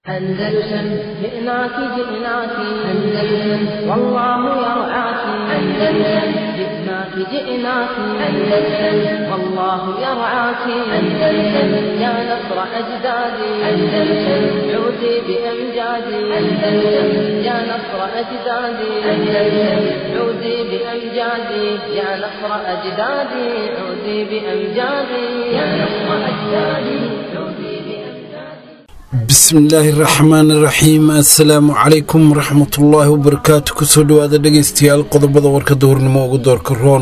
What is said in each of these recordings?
أندلسن جئناك جئناك أندلسن والله يرعاك أندلسن جئناك جئناك أندلسن والله يرعاك أندلسن يا نصر أجدادي أندلسن عودي بأمجادي أندلسن يا نصر أجدادي أندلسن عودي بأمجادي يا نصر أجدادي عودي بأمجادي يا نصر أجدادي عودي بأمجادي bismillaahi raxmaan raxiim assalaamu calaykum waraxmatullaahi wabarakaatu kusoo dhawaada dhegeystayaal qodobada warkada hornimo ugu doorka roon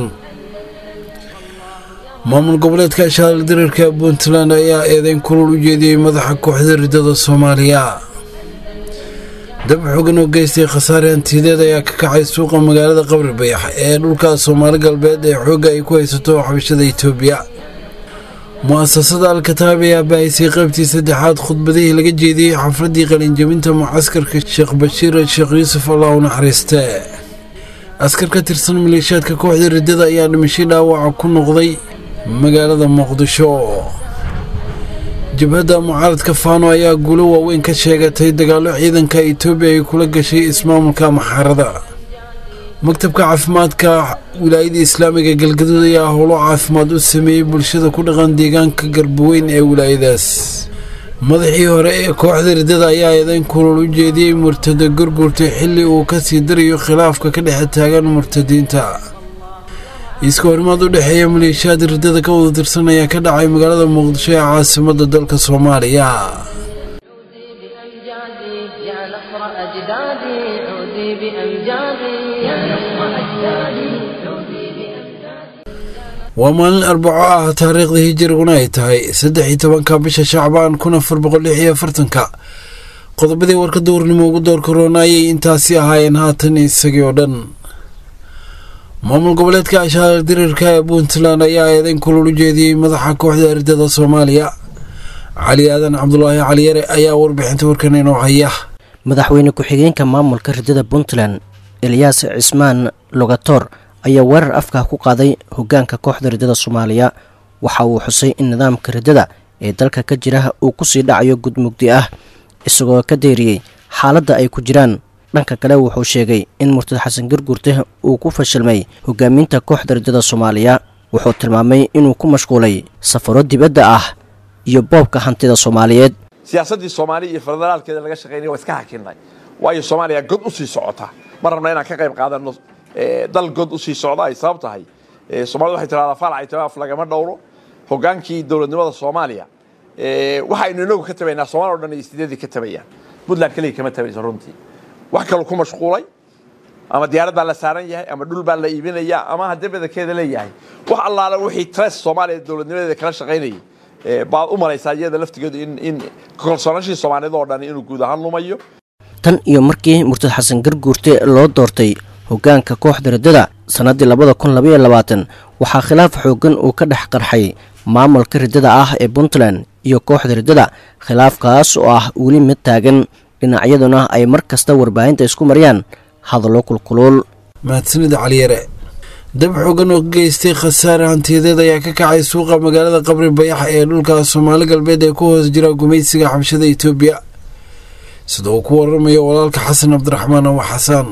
maamul goboleedka shaal diriirka puntland ayaa eedeyn kulul u jeediyey madaxa kooxda ridada soomaaliya dab xogan oo geystay khasaare hantiyadeed ayaa ka kacay suuqa magaalada qabri bayax ee dhulka soomaali galbeed ee xoogga ay ku haysato xabashada itoobiya mu-asasada al-kataab ayaa baahisay qaybtii saddexaad khudbadihii laga jeediyey xafladii qalinjabinta mucaskarka sheekh bashiir sheekh yuusuf allah u naxariiste askar ka tirsan maleeshiyaadka kooxda riddada ayaa dhimashay dhaawaca ku noqday magaalada muqdisho jabhadda mucaaradka faano ayaa guulo waaweyn ka sheegatay dagaallo ciidanka itoobiya ay kula gashay ismaamulka maxaarada maktabka caafimaadka wilaayada islaamiga galgaduud ayaa howlo caafimaad u sameeyey bulshada ku dhaqan deegaanka garbaweyn ee wilaayadaas madaxii hore ee kooxda riddada ayaa eedeyn kulul u jeediyey murtada gurgurtay xilli uu ka sii darayo khilaafka ka dhexe taagan murtadiinta iska horimaad u dhexeeya maleeshiyaad riddada ka wada tirsan ayaa ka dhacay magaalada muqdisho ee caasimada dalka soomaaliya بأمجادي يا نصر أجدادي عودي بأمجادي يا نصر أجدادي عودي بأمجادي waa maalin arbaco ah taariikhda hijiriguna ay tahay saddex iyo tobanka bisha shacbaan kun afar boqol lix iyo afartanka qodobadii warkada warnimo ugu doorka roona ayay intaasi ahaayeen haatan isagii oo dhan maamul goboleedka ashaar diriirka ee puntland ayaa eedeyn kulul u jeediyey madaxa kooxda ridada soomaaliya cali aadan cabdulaahi caliyare ayaa warbixinta warkan inoo haya madaxweyne ku-xigeenka maamulka riddada puntland elyaas cismaan logator ayaa weerar afka ku qaaday hogaanka kooxda riddada soomaaliya waxa uu xusay in nidaamka riddada ee dalka ka jira uu kusii dhacayo gudmugdi ah isagoo ka deeriyey xaaladda ay ku jiraan dhanka kale wuxuu sheegay in murtad xasan gargurte uu ku fashilmay hogaaminta kooxda riddada soomaaliya wuxuu tilmaamay inuu ku mashquulay safaro dibadda ah iyo boobka hantida soomaaliyeed siyaasaddii soomaaliya iyo federaalkeeda laga shaqaynaya waa iska hakinay waayo soomaaliya god u sii socota ma rabna inaan ka qayb qaadano dal god u sii socda ay sabab tahay soomaalida waxay tirahdaa faalac itimaaf lagama dhowro hogaankii dowladnimada soomaaliya waxaynu inagu ka tabaynaa somalia o dhan iyo sideedii ka tabayaan puntland keliya kama tabayso runtii wax kaloo ku mashquulay ama diyaarad baa la saaran yahay ama dhul baa la iibinaya ama haddii badankeeda leeyahay wax allaala wixii tres soomaaliya dowladnimadeeda kala shaqaynayay baad u malaysaa iyada laftigeedu in in kalsoonashii soomaaliyad oo dhan inuu guud ahaan lumayo tan iyo markii murtad xasan garguurte loo doortay hoggaanka kooxda riddada sannaddii labada kun labaiyo labaatan waxaa khilaaf xooggan uu ka dhex qarxay maamulka riddada ah ee puntland iyo kooxda riddada khilaafkaas oo ah weli mid taagan dhinacyaduna ay mar kasta warbaahinta isku mariyaan hadallo kulkuluul mahadsanida caliyare dab xoogan oo geystay khasaare hantiyadeed ayaa ka kacay suuqa magaalada qabri bayax ee dhulka soomaali galbeed ee ku hoos jira gumaysiga xabshada itoobiya sida uu ku waramayo walaalka xasan cabdiraxmaan awa xasaan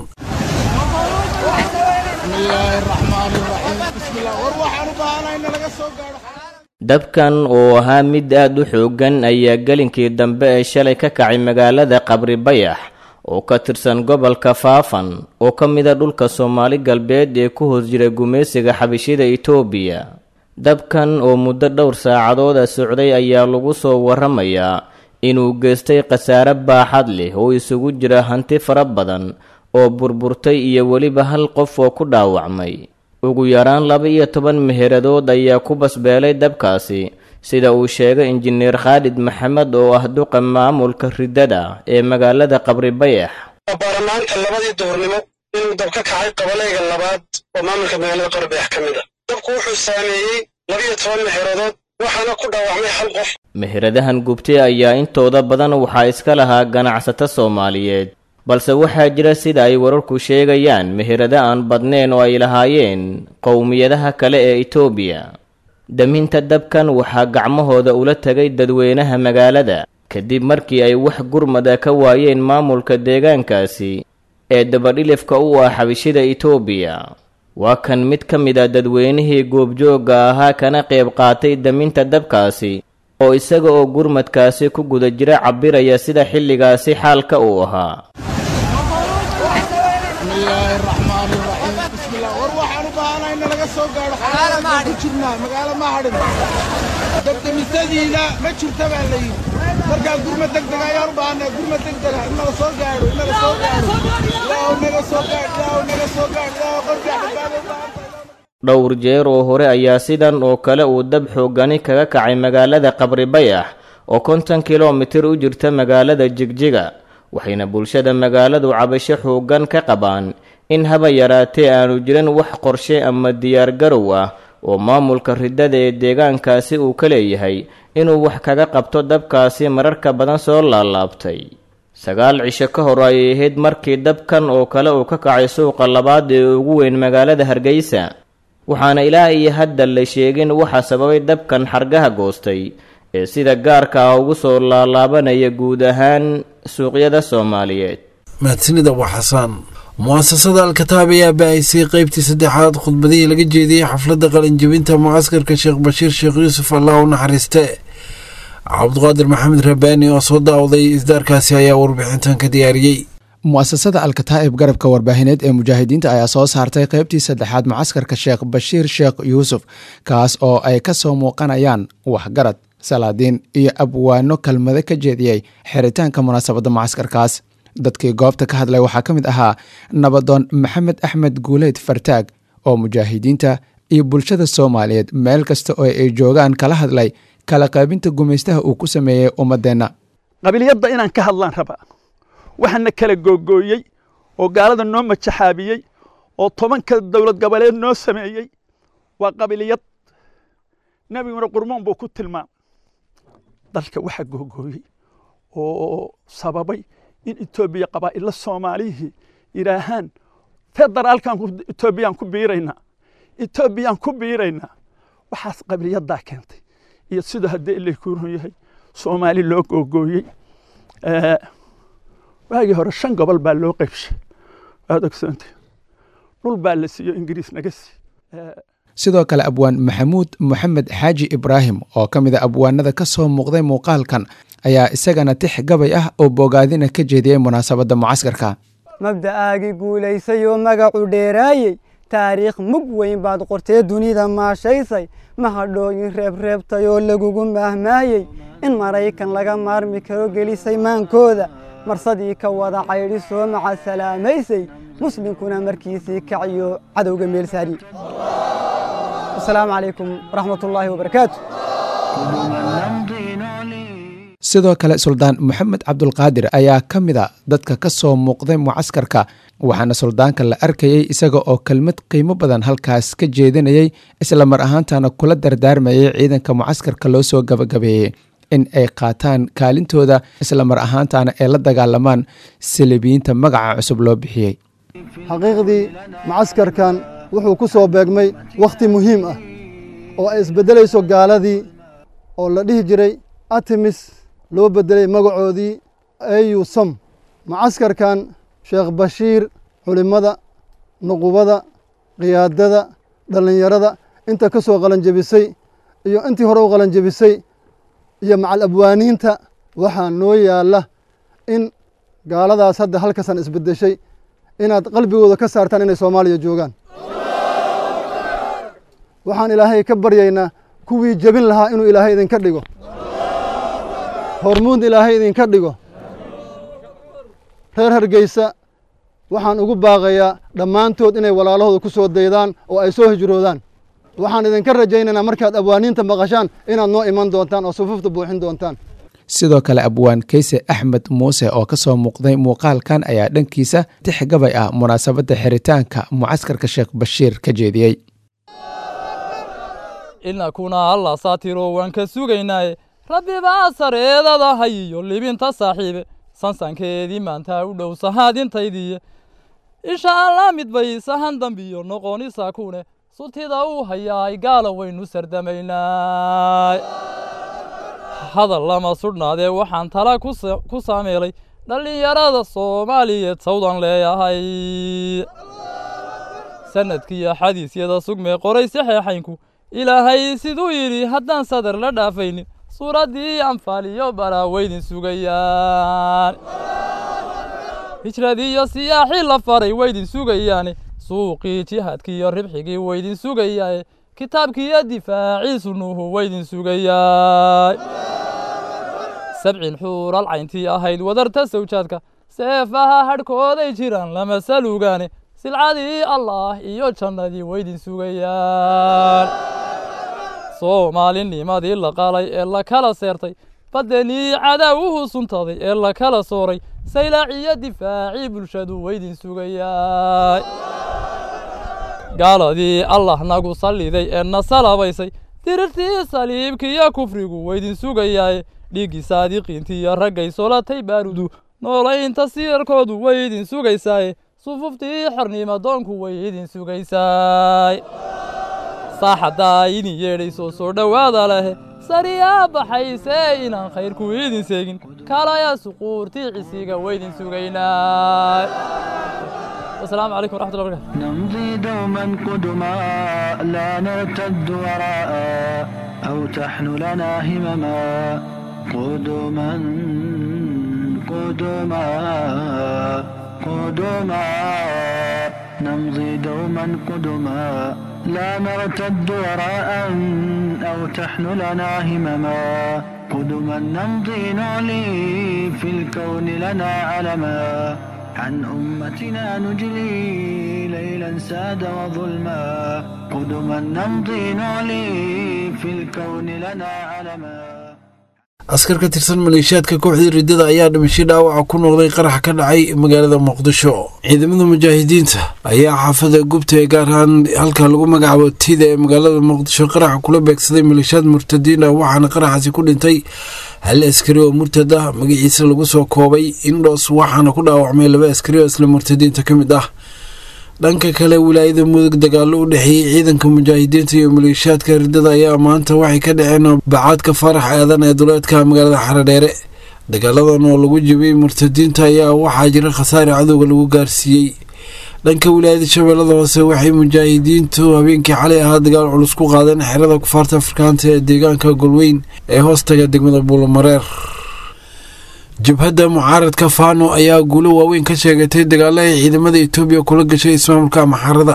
dabkan oo ahaa mid aad u xooggan ayaa gelinkii dambe ee shalay ka kacay magaalada qabri bayax oo ka tirsan gobolka faafan oo ka mida dhulka soomaali galbeed ee ku hoos jira gumaysiga xabishida itoobiya dabkan oo muddo dhowr saacadooda socday ayaa lagu soo waramayaa inuu geystay khasaare baaxad leh oo isugu jira hanti fara badan oo burburtay iyo weliba hal qof oo ku dhaawacmay ugu yaraan laba iyo toban meheradood ayaa ku basbeelay dabkaasi sida uu sheegay injineer khaalid maxamed oo ah duqa maamulka riddada ee magaalada qabri bayax baarlamaanka labadii duhurnimo inuu dab ka kacay qabalayga labaad oo maamulka magaalada qabri bayax ka mid a dabku wuxuu saameeyey labaiyo toban meheradood waxaana ku dhaawacmay hal qof meheradahan gubtay ayaa intooda badan waxaa iska lahaa ganacsato soomaaliyeed balse waxaa jira sida ay wararku sheegayaan meherado aan badnayn oo ay lahaayeen qowmiyadaha kale ee itoobiya daminta dabkan waxaa gacmahooda ula tegay dadweynaha magaalada kadib markii ay wax gurmada ka waayeen maamulka deegaankaasi ee dabadhilifka u ah xabishida itoobiya waa kan mid ka mid a dadweynihii goobjoogga ahaa kana qayb qaatay daminta dabkaasi oo isaga oo gurmadkaasi ku guda jira cabbiraya sida xilligaasi xaalka uu ahaa dabdamisadiina ma jirta baa la yidhi markaa gurma degdega ayaan u baahanaa gurma degdega in naga soo gaadho in naga soo gaadho ilaahu naga soo gaadh ilaahu naga soo gaadh ilaahu qofkaa badbaado u baahantahay dhowr jeer oo hore ayaa sidan oo kale uu dab xoogani kaga kacay magaalada qabri bayax oo konton kilomitir u jirta magaalada jigjiga waxayna bulshada magaaladu cabasho xooggan ka qabaan in haba yaraatee aanu jirin wax qorshe ama diyaargarow ah oo maamulka riddada ee deegaankaasi uu ka leeyahay inuu wax kaga qabto dabkaasi mararka badan soo laalaabtay sagaal cisho ka hor ayay ahayd markii dabkan oo kale uu ka kacay suuqa labaad ee ugu weyn magaalada hargeysa waxaana ilaa iyo hadda la sheegin waxa sababay dabkan xargaha goostay ee sida gaarka ah ugu soo laalaabanaya guud ahaan suuqyada soomaaliyeed mahadsanida waa xasaan mu'asasada alkataab ayaa baahisay qeybtii saddexaad khudbadihii laga jeediyey xafladda qalinjebinta mucaskarka sheekh bashiir sheekh yuusuf allah u naxariiste cabdiqaadir maxamed rabaani oo soo daawday isdaarkaasi ayaa warbixintan ka diyaariyey mu'asasada alkataa'ib garabka warbaahineed ee mujaahidiinta ayaa soo saartay qeybtii saddexaad mucaskarka sheekh bashiir sheekh yuusuf kaas oo ay ka soo muuqanayaan waxgarad salaadiin iyo abwaano kelmado ka jeediyey xiritaanka munaasabadda mucaskarkaas dadkii goobta ka hadlay waxaa ka mid ahaa nabadoon maxamed axmed guuleyd fartaag oo mujaahidiinta iyo bulshada soomaaliyeed meel kasta oo ay joogaan kala hadlay kala qaybinta gumaystaha uu ku sameeyey ummadeenna qabiliyadda inaan ka hadlaan raba waxaana kala googooyey oo gaalada noo majaxaabiyey oo tobanka dowlad goboleed noo sameeyey waa qabiliyad nebiguna qurmoon buu ku tilmaamay dalka waxa googooyey oo sababay in etoobiya qabaa'illa soomaalihii yidhaahaan federaalkan etoobiyaan ku biiraynaa etoobiyaan ku biiraynaa waxaas qabiliyaddaa keentay iyo sidoo haddii ilaykuurun yahay soomaali loo googooyey waagii hore shan gobol baa loo qaybshay waad ogsoonta dhul baa la siiyo ingiriis naga sii sidoo kale abwaan maxamuud moxamed xaaji ibraahim oo ka mid a abwaanada ka soo muuqday muuqaalkan ayaa isagana tix gabay ah oo bogaadina ka jeediyey munaasabadda mucaskarka mabda'aagii guulaysay oo magacu dheeraayey taariikh mug weyn baad qortee dunida maashaysay mahadhooyin reebreebtay oo lagugu maahmaayey in maraykan laga maarmi karo gelisay maankooda marsadii ka wada caydhi soo maca salaamaysay muslimkuna markiisii kaciyo cadowga meel saari asalaamu calaykum waraxmatullaahi wabarakaatu sidoo kale suldaan moxamed cabdulqaadir ayaa ka mid a dadka ka soo muuqday mucaskarka waxaana suldaanka la arkayey isaga oo kelmad qiimo badan halkaas ka jeedinayey isla mar ahaantana kula dardaarmayay ciidanka mucaskarka loo soo gabagabeeyey in ay qaataan kaalintooda isla mar ahaantana ay la dagaalamaan salibiyiinta magaca cusub loo bixiyey xaqiiqdii mucaskarkan wuxuu ku soo beegmay wakhti muhiim ah oo ay isbeddelayso gaaladii oo la dhihi jiray artemis loo beddelay magacoodii au som mucaskarkan sheekh bashiir culimmada nuqubada khiyaadada dhallinyarada inta ka soo qalanjebisay iyo intii hore u qalanjebisay iyo macal abwaaniinta waxaa noo yaalla in gaaladaas hadda halkasan isbeddeshay inaad qalbigooda ka saartaan inay soomaaliya joogaan waxaan ilaahay ka baryaynaa kuwii jebin lahaa inuu ilaahay idinka dhigo hormuud ilaahay idinka dhigo reer hargeysa waxaan ugu baaqayaa dhammaantood inay walaalahooda ku soo daydaan oo ay soo hijroodaan waxaan idinka rajaynaynaa markaad abwaaniinta maqashaan inaad noo iman doontaan oo sufuufta buuxin doontaan sidoo kale abwaan keyse axmed muuse oo ka soo muuqday muuqaalkan ayaa dhankiisa tix gabay ah munaasabadda xiritaanka mucaskarka sheekh bashiir ka jeediyey inakuna alla saatiro waan ka sugaynaaye rabbi baa sareedada hayiyo libinta saaxiibe sansankeedii maanta u dhow sahaadintaydiiye insha allah mid bay sahan dambiyo noqonisa kune sutida uu hayaay gaala waynu sardamaynaa hadal lama sudhnaadee waxaan tala ku saameelay dhallinyarada soomaaliyeed sawdan leeyahay sanadkiiyo xadiisyada sugmee qoray saxeexaynku ilaahay siduu yidhi haddaan sadar la dhaafaynin suuraddii anfaaliyo balaa weydin sugayaan hijradiiyo siyaaxii la faray weydin sugayaane suuqii jihaadkiiyo ribxigii weydin sugayaaye kitaabkiiyo difaaciisu nuuhu weydin sugayaay sabcin xuural cayntii ahayd wadarta sawjaadka seefaha hadhkooday jiraan lama salugaane silcadii allaah iyo jannadii weydin sugayaan soomaalinimadii la qalay ee la kala seertay baddanii cadaawuhu suntaday ee la kala sooray saylaaciyo difaacii bulshadu weydin sugayaay gaaladii allah nagu salliday ee na salabaysay dirirtii saliibkiiyo kufrigu weydin sugayaaye dhiiggii saadiqiintiiyo raggay solatay baarudu noolaynta sirarkoodu weydin sugaysaaye sufuftii xornimadoonku way idin sugaysaay saaxaddaa idin yeedhaysoo soo dhowaada lehe sariyaa baxaysee inaan khayrku idin seegin kalaya suquurtii cisiga weydin sugaynaa wasalaamu calaykum waraxmatullahi barakatu نمضي دوما قدما لا نرتد وراء أو تحن لنا همما قدما قدما قدما نمضي دوما قدما لا نرتد وراء أو تحن لنا همما قدما نمضي نعلي في الكون لنا علما عن أمتنا نجلي ليلا ساد وظلما قدما نمضي نعلي في الكون لنا علما askar ka tirsan maleeshiyaadka kooxdii riddada ayaa dhimashay dhaawaca ku noqday qarax ka dhacay magaalada muqdisho ciidamada mujaahidiinta ayaa xaafada gubta ee gaar ahaan halka lagu magacaabo tida ee magaalada muqdisho qaraxa kula beegsaday maleeshiyaad murtadiin ah waxaana qaraxaasi ku dhintay hal askari oo murtad ah magaciisa lagu soo koobay indhoos waxaana ku dhaawacmay laba askari oo isla murtadiinta ka mid ah dhanka kale wilaayada mudug dagaalo u dhexeeyey ciidanka mujaahidiinta iyo maleeshiyaadka riddada ayaa maanta waxay ka dhaceen bacaadka faarax aadan ee duleedka magaalada xaradheere dagaaladan oo lagu jibiyey murtadiinta ayaa waxaa jira khasaare cadowga lagu gaarsiiyey dhanka wilaayada shabeellada hoose waxay mujaahidiintu habeenkii xalay ahaa dagaal culus ku qaadeen xerada kufaarta afrikaanta ee deegaanka golweyn ee hoostaga degmada buulamareer jabhadda mucaaradka faano ayaa guulo waaweyn ka sheegatay dagaalo ay ciidamada etoobiya kula gashay ismaamulka maxarada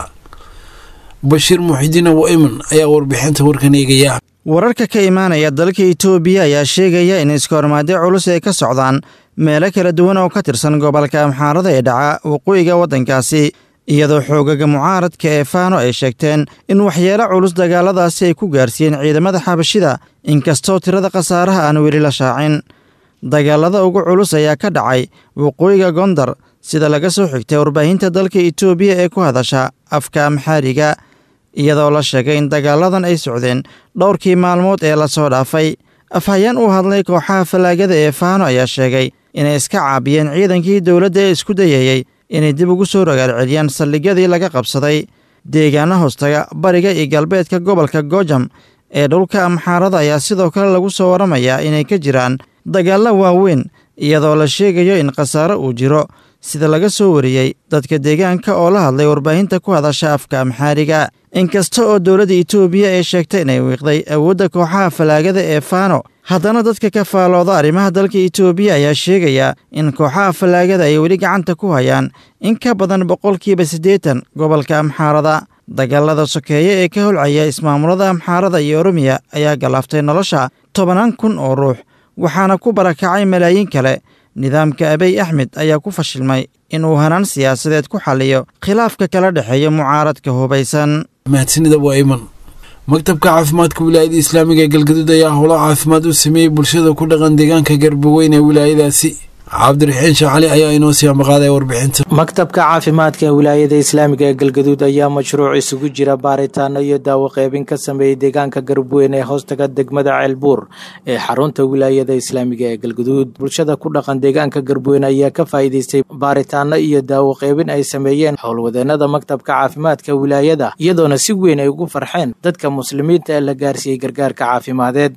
bashiir muxidiin abu iman ayaa warbixinta warkan eegaya wararka ka imaanaya dalka itoobiya ayaa sheegaya in iskahormaadyo culus ay ka socdaan meelo kala duwan oo ka tirsan gobolka amxaarada ee dhaca waqooyiga waddankaasi iyadoo xoogaga mucaaradka ee faano ay sheegteen in waxyeelo culus dagaaladaasi ay ku gaarsiiyeen ciidamada xabashida inkastoo tirada khasaaraha aan weli la shaacin dagaalada ugu culus ayaa ka dhacay waqooyiga gondar sida laga soo xigtay warbaahinta dalka itoobiya ee ku hadasha afka amxaariga iyadoo la sheegay in dagaaladan ay socdeen dhowrkii maalmood ee lasoo dhaafay afhayeen uu hadlay kooxaha fallaagada ee faano ayaa sheegay inay iska caabiyeen ciidankii dowladda ee isku dayayey inay dib ugu soo ragaalceliyaan saldhigyadii laga qabsaday deegaana hoostaga bariga iyo galbeedka gobolka gojam ee dhulka amxaarada ayaa sidoo kale lagu soo waramayaa inay ka jiraan dagaallo waaweyn iyadoo la sheegayo in khasaare uu jiro sida laga soo wariyey dadka deegaanka oo la hadlay warbaahinta ku hadasha afka amxaariga inkasta oo dowladda itoobiya ay sheegtay inay wiiqday awoodda kooxaha fallaagada ee faano haddana dadka ka faalooda arrimaha dalka itoobiya ayaa sheegaya in kooxaha fallaagada ay weli gacanta ku hayaan in ka badan boqolkiiba siddeetan gobolka amxaarada dagaalada sokeeye ee ka holcaya ismaamulada amxaarada iyo oromiya ayaa galaaftay nolosha tobanaan kun oo ruux waxaana ku barakacay malaayiin kale nidaamka abiy axmed ayaa ku fashilmay inuu hanaan siyaasadeed ku xalliyo khilaafka kala dhexeeya mucaaradka hubaysan mahadsanida waa iman maktabka caafimaadka wilaayada islaamiga ee galgaduud ayaa howlo caafimaad u sameeyey bulshada ku dhaqan deegaanka garbaweyn ee wilaayadaasi cabdiraxiin shaacali ayaa inoo sii ambaqaaday warbixinta maktabka caafimaadka ee wilaayada islaamiga ee galgaduud ayaa mashruuc isugu jira baaritaano iyo daawo qeybin ka sameeyey deegaanka garbaweyn ee hoostaga degmada ceelbuur ee xarunta wilaayada islaamiga ee galgaduud bulshada ku dhaqan deegaanka garbaweyn ayaa ka faa'iidaystay baaritaano iyo daawo qeybin ay sameeyeen howlwadeenada maktabka caafimaadka wilaayada iyadoona si weyn ay ugu farxeen dadka muslimiinta ee la gaarsiiyey gargaarka caafimadeed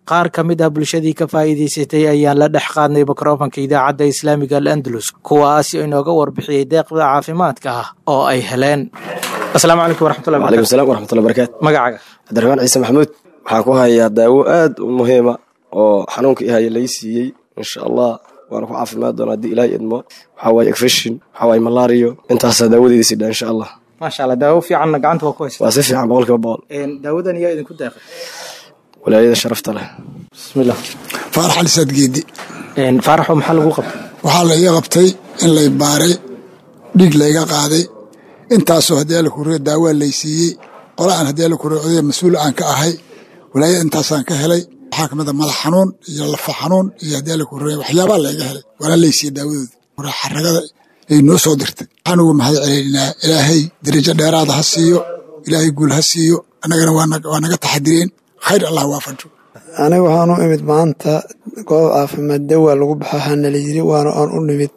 qaar ka mid ah bulshadii ka faa'iidaysatay ayaan la dhex qaadnay mikrofonka idaacadda islaamiga al andalus kuwaasi inooga warbixiyey deeqda caafimaadka ah oo ay heleen asalaamu calaykum waraxmatullahi waalaikum salaam waraxmatullahi barakaatu magacaaga cabdiraxmaan ciise maxamuud waxaan ku hayaa daawo aad u muhiima oo xanuunka i haya lay siiyey insha allah waana ku caafimaad doona haddii ilaahay idmo waxaa waaye ekfishin waxaa waaye malario intaasaa daawadeeda sidha insha allah maasha allah daawo fiicanna gacanta waa ku haysa waa si fiican boqolkiiba boqol daawadan yaa idinku deeqay walaayada sharafta leh bismillah faarax ali saadgeedi faaraxo maxaa lagu qabtay waxaa la iga qabtay in lay baaray dhiig layga qaaday intaasoo haddii alla kuriyo daawaa lay siiyey qola aan haddii alla kuriyo odaya mas-uul aan ka ahay walaayada intaasaan ka helay waxaa ka mid a madax xanuun iyo lafa xanuun iyo haddii alla kuriyo waxyaabaa layga helay waana lay siiyey daawadooda xaragada ay noo soo dirtay waxaan uga mahad celinaa ilaahay darajo dheeraada ha siiyo ilaahay guul ha siiyo annagana waa naga taxadireen khayr allah waafajo aniga waxaan u imid maanta goob caafimaad dawa lagu baxa hana la yiri waana aan u nimid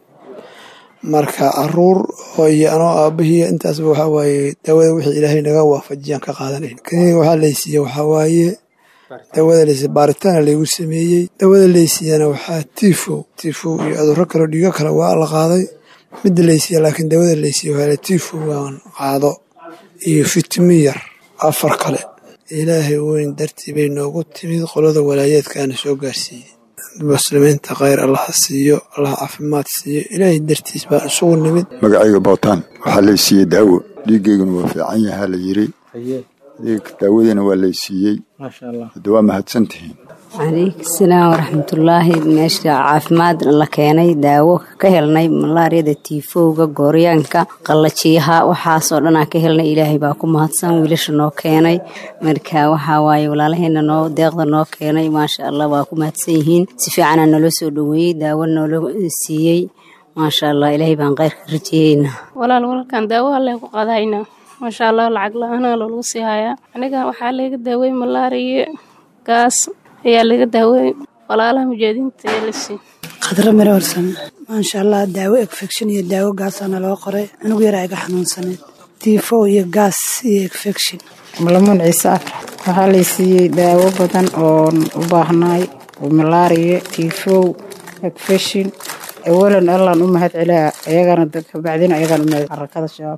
marka caruur oo iyo anoo aabahii intaasba waxaa waaye daawada wixii ilaahay naga waafajiyaan ka qaadanayn kaniga waxaa laysiiye waxaa waaye daawada laysiiye baaritaana laygu sameeyey daawada laysiiyana waxaa tifow tifow iyo cudurro kaleo dhiigo kale waa la qaaday midda laysiiye laakiin daawada laysiiye waxaa tifow waan qaado iyo fitimi yar afar kale ilaahay weyn dartii bay noogu timid qolada walaayeedkaana soo gaarsiiyey muslimiinta khayr allaha siiyo allah caafimaad siiyo ilaahay dartiis baan isugu nimid magacayga bootaan waxaa lay siiyey daawo dhiiggeyguna waa fiican yahaa la yiri daawadiina waa lay siiyey hadda waa mahadsantihiin calaykum salaam waraxmatullaahi meesha caafimaad la keenay daawo ka helnay malaariyada tiifowga gooryaanka qallajiyaha waxaasoo dhan aan ka helnay ilaahay baa ku mahadsan wiilasha noo keenay marka waxaa waaye walaalaheena noo deeqda noo keenay maasha allah waa ku mahadsan yihiin si fiicanaa naloo soo dhoweeyey daawo noola siiyey maasha allah ilaahay baan kheyrka rajeeyeynaa walaal walaalkan daawo alle ku qadaynaa maasha allah lacag la-aanaa loolagu sii hayaa aniga waxaa laga daawey malaariya gaas ayaa laga daawey walaalaha mujaahadiinta ayaa la siiyey khadra miro warsame maasha allah daawo egfection iyo daawo gaasaana loo qoray anugu yaraa iga xanuunsaneed tifo iyo gaas iyo egfection malamuun ciise afrax waxaa lay siiyey daawo badan oon u baahnaay malaariya tifow egfection awalan allaan u mahad celaa ayagana kabacdina ayagaan u mahad xarakada shabaab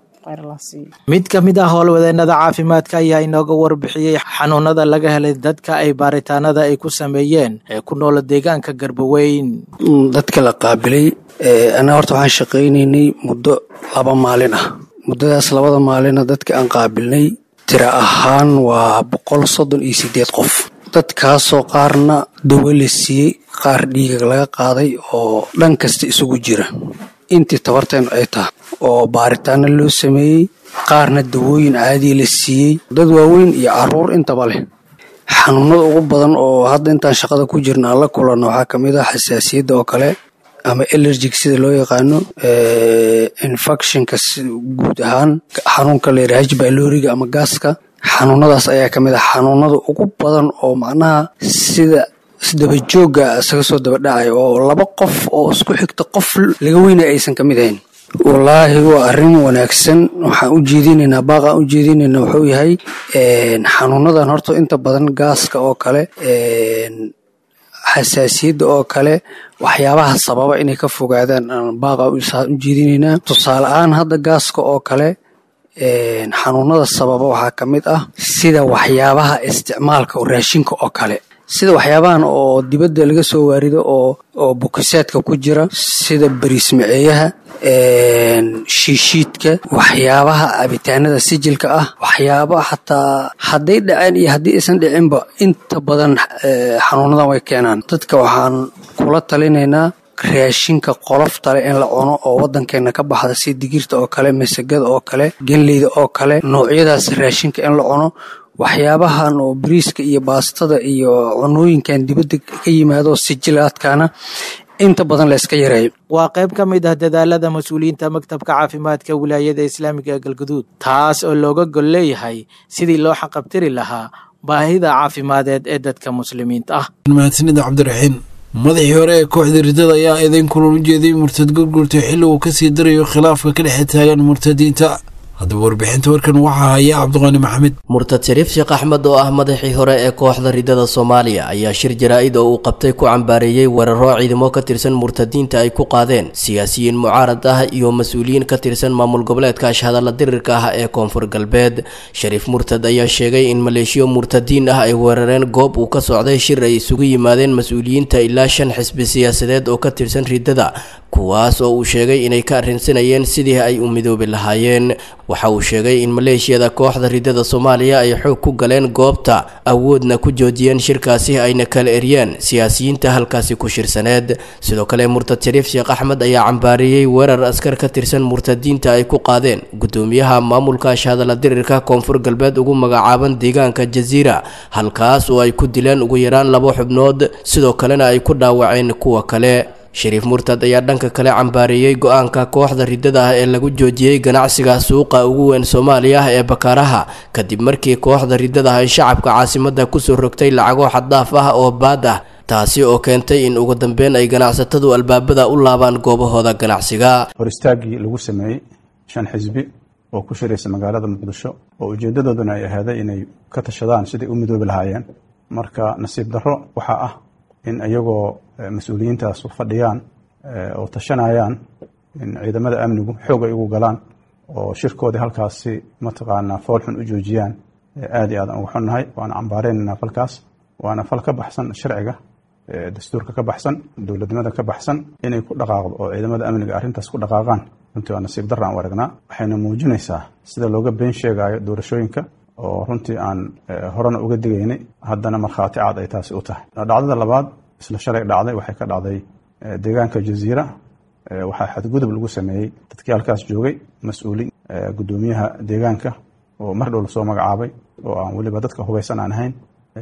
mid ka mid ah howlwadeennada caafimaadka ayaa inooga warbixiyey xanuunada laga helay dadka ay baaritaanada ay ku sameeyeen ee ku noola deegaanka garbaweyn dadka la qaabilay anaa horta waxaan shaqaynaynay muddo laba maalin ah muddadaas labada maalina dadka aan qaabilnay tira ahaan waa boqol soddon iyo sideed qof dadkaasoo qaarna dawo la siiyey qaar dhiiga laga qaaday oo dhan kasta isugu jira intii tabarteenu ay tahay oo baaritaano loo sameeyey qaarna dawooyin caadiya la siiyey dad waaweyn iyo caruur intaba leh xanuunada ugu badan oo hadda intaan shaqada ku jirna aan la kulanno waxaa ka mid ah xasaasiyadda oo kale ama elergic sida loo yaqaano infectionka guud ahaan xanuunka layidhaha hajbaloriga ama gaaska xanuunadaas ayaa ka mid ah xanuunada ugu badan oo macnaha sida isdabajooga isaga soo dabadhacay oo laba qof oo isku xigta qof laga weynaya aysan ka mid ahayn wallaahi waa arrin wanaagsan waxaan u jeedinaynaa baaqaan u jeedinaynaa wuxuu yahay xanuunadan horta inta badan gaaska oo kale xasaasiyadda oo kale waxyaabaha sababa inay ka fogaadaan aan baaqa u jeedinaynaa tusaale ahaan hadda gaaska oo kale xanuunada sababa waxaa ka mid ah sida waxyaabaha isticmaalka raashinka oo kale sida waxyaabahan oo dibadda laga soo waarido oo oo bukisaadka ku jira sida bariismaceeyaha shiishiidka waxyaabaha cabitaanada sijilka ah waxyaaba xataa hadday dhaceen iyo haddii aysan dhicinba inta badan xanuunadan way keenaan dadka waxaan kula talinaynaa raashinka qoloftale in la cuno oo wadankeena ka baxda si digirta oo kale masagada oo kale genleyda oo kale noocyadaas raashinka in la cuno waxyaabahan oo bariiska iyo baastada iyo cunooyinkan dibadda ka yimaado sijilaadkana inta badan la iska yareeyo waa qayb ka mid ah dadaalada mas-uuliyiinta maktabka caafimaadka wilaayada islaamiga ee galguduud taas oo looga gol leeyahay sidii loo xaqabtiri lahaa baahida caafimadeed ee dadka muslimiinta ah mahadsanida cabdiraxiin madaxii hore ee kooxda ridada ayaa eedeyn kulan u jeeday murtad gurgurtay xilli uu kasii darayo khilaafka ka dhexe taagan murtadiinta haddaba warbixinta warkan waxaa haya cabdiqaani maxamed murtad shariif sheekh axmed oo ah madaxii hore ee kooxda ridada soomaaliya ayaa shir jaraa-id oo uu qabtay ku cambaareeyey weeraro ciidamo ka tirsan murtadiinta ay ku qaadeen siyaasiyiin mucaarad ah iyo mas-uuliyiin ka tirsan maamul goboleedka ashhadalla dirirka ah ee koonfur galbeed shariif murtad ayaa sheegay in maleeshiyo murtadiin ah ay weerareen goob uu ka socday shir ay isugu yimaadeen mas-uuliyiinta ilaa shan xisbi siyaasadeed oo ka tirsan ridada kuwaas oo uu sheegay inay ka arrinsanayeen sidii ay u midoobi lahaayeen waxa uu sheegay in maleeshiyada kooxda ridada soomaaliya ay xoog ku galeen goobta awoodna ku joojiyeen shirkaasi ayna kala eryeen siyaasiyiinta halkaasi ku shirsaneed sidoo kale murtad shariif sheekh axmed ayaa cambaariyey weerar askar ka tirsan murtadiinta ay ku qaadeen gudoomiyaha maamulka ashhadalla dirirka koonfur galbeed ugu magacaaban deegaanka jasiira halkaas oo ay ku dileen ugu yaraan labo xubnood sidoo kalena ay ku dhaawaceen kuwa kale shariif murtad ayaa dhanka kale cambaareeyey go-aanka kooxda ridada ah ee lagu joojiyey ganacsiga suuqa ugu weyn soomaaliya ee bakaaraha kadib markii kooxda ridada ah ay shacabka caasimada kusoo rogtay lacago xaddaaf ah oo baad ah taasi oo keentay in ugu dambeyn ay ganacsatadu albaabada u laabaan goobahooda ganacsiga hor istaaggii lagu sameeyey shan xisbi oo ku shiraysa magaalada muqdisho oo ujeedadooduna ay ahaaday inay ka tashadaan siday u midoobi lahaayeen marka nasiib darro waxaa ah in iyagoo mas-uuliyiintaas fadhiyaan oo tashanayaan in ciidamada amnigu xoog ay ugu galaan oo shirkoodii halkaasi mataqaanaa foolxun u joojiyaan aad iyo aadan uga xunnahay waana cambaareynayna falkaas waana fal ka baxsan sharciga dastuurka ka baxsan dowladnimada ka baxsan inay ku dhaqaaqdo oo ciidamada amniga arrintaas ku dhaqaaqaan runtii waa nasiib darra aan u aragnaa waxayna muujinaysaa sida looga been sheegayo doorashooyinka oo runtii aan horena uga digaynay haddana markhaati cad ay taasi u tahay dhacdada labaad isla shalay dhacday waxay ka dhacday deegaanka jaziira waxaa xadgudub lagu sameeyey dadkii halkaas joogay mas-uuli guddoomiyaha deegaanka oo mar dhow lasoo magacaabay oo aan weliba dadka hubaysan aan ahayn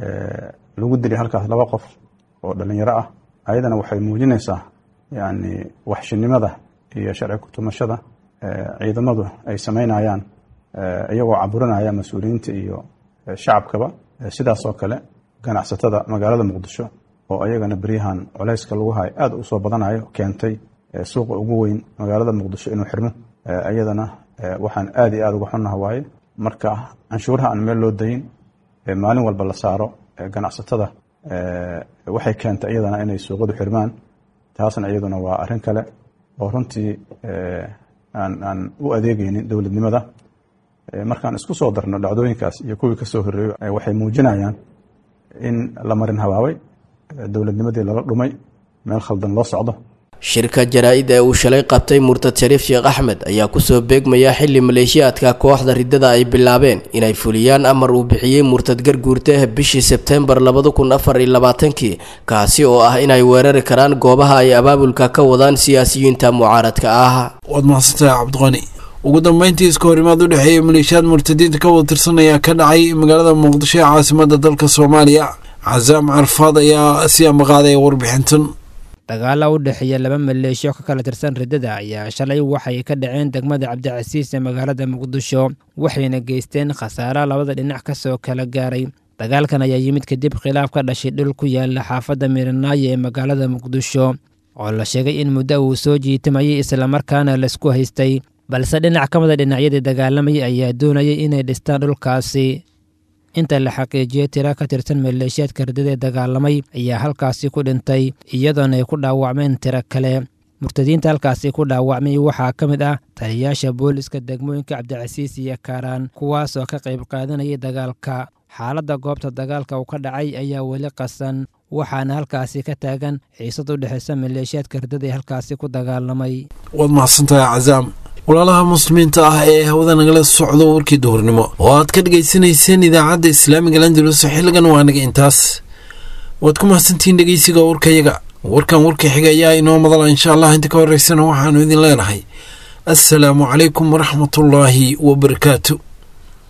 lagu dilay halkaas laba qof oo dhalinyaro ah ayadana waxay muujinaysaa yani waxshinimada iyo sharci kutumashada ciidamadu ay samaynayaan iyagoo caburinaya mas-uuliyiinta iyo shacabkaba sidaas oo kale ganacsatada magaalada muqdisho oo ayagana beryahan culayska lagu hayo aad u soo badanayo keentay suuqa ugu weyn magaalada muqdisho inuu xirmo iyadana waxaan aad iyo aad uga xunnaha waaye marka canshuuraha aan meel loo dayin maalin walba la saaro ganacsatada waxay keentay iyadana inay suuqadu xirmaan taasna iyaduna waa arrin kale oo runtii aan aan u adeegeynin dowladnimada markaan isku soo darno dhacdooyinkaas iyo kuwii ka soo horreeyo waxay muujinayaan in la marin habaabay dowladnimadii lala dhumay meel khaldan loo socdo shirka jaraa-id ee uu shalay qabtay murtad shariif sheekh axmed ayaa kusoo beegmaya xili maleeshiyaadka kooxda ridada ay bilaabeen inay fuliyaan amar uu bixiyey murtad garguurte bishii sebtembar labada kun afar iyo labaatankii kaasi oo ah inay weerari karaan goobaha ay abaabulka ka wadaan siyaasiyiinta mucaaradka ah waad mahadsantahay cabdiqani ugu dambeyntii iska horimaad u dhexeeya maleeshiyaad murtadiinta ka wada tirsan ayaa ka dhacay magaalada muqdisho ee caasimada dalka soomaaliya casaam carfaad ayaa si amaqaaday warbixintan dagaala u dhexeeya laba maleeshiyo ka kala tirsan riddada ayaa shalay waxay ka dhaceen degmada cabdicasiis ee magaalada muqdisho waxayna geysteen khasaare labada dhinac ka soo kala gaaray dagaalkan ayaa yimid kadib khilaaf ka dhashay dhul ku yaala xaafadda miranaayo ee magaalada muqdisho oo la sheegay in muddo uu soo jiitamayay islamarkaana laisku haystay balse dhinac ka mida dhinacyadii dagaalamayay ayaa doonayay inay dhistaan dhulkaasi inta la xaqiijiyey tira ka tirsan maleeshiyaadka riddada ee dagaalamay ayaa halkaasi ku dhintay iyadoona ay ku dhaawacmeen tiro kale murtadiinta halkaasi ku dhaawacmay waxaa ka mid ah taliyayaasha booliska degmooyinka cabdicasiis iyo kaaraan kuwaas oo ka qayb qaadanayay dagaalka xaaladda goobta dagaalka uu ka dhacay ayaa weli qasan waxaana halkaasi ka taagan xiisad u dhexaysa maleeshiyaadka riddada ee halkaasi ku dagaalamay waad mahadsantahay casaam walaalaha muslimiinta ah ee hawada nagala socdo warkii duhurnimo oo aad ka dhegaysanayseen idaacadda islaamiga landalus xilligan waa naga intaas waad ku mahadsantihiin dhegeysiga warkayaga warkan warka xiga ayaa inoo madala insha allah inta ka horeysana waxaanu idin leenahay assalaamu calaykum waraxmatullaahi wabarakaatu